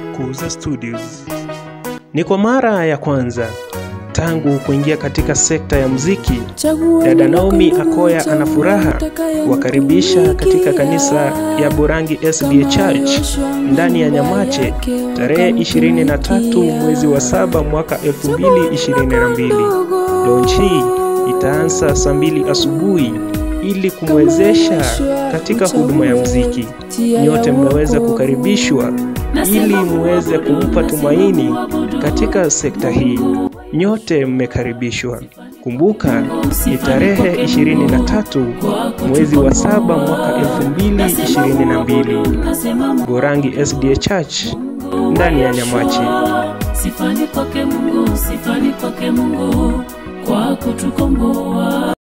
Kuza Studios. Ni kwa mara ya kwanza tangu kuingia katika sekta ya muziki, dada Naomi Akoya ana furaha kuwakaribisha katika kanisa ya Burangi SDA Church ndani ya Nyamache tarehe 23 mwezi wa saba mwaka 2022. Launch hii itaanza saa mbili asubuhi ili kumwezesha katika huduma ya muziki. Nyote mmeweza kukaribishwa ili muweze kumpa tumaini katika sekta hii. Nyote mmekaribishwa. Kumbuka ni tarehe 23 mwezi wa saba mwaka 2022, Burangi SDA Church ndani ya Nyamache. Sifani kwake Mungu, sifani kwake Mungu kwa kutukomboa.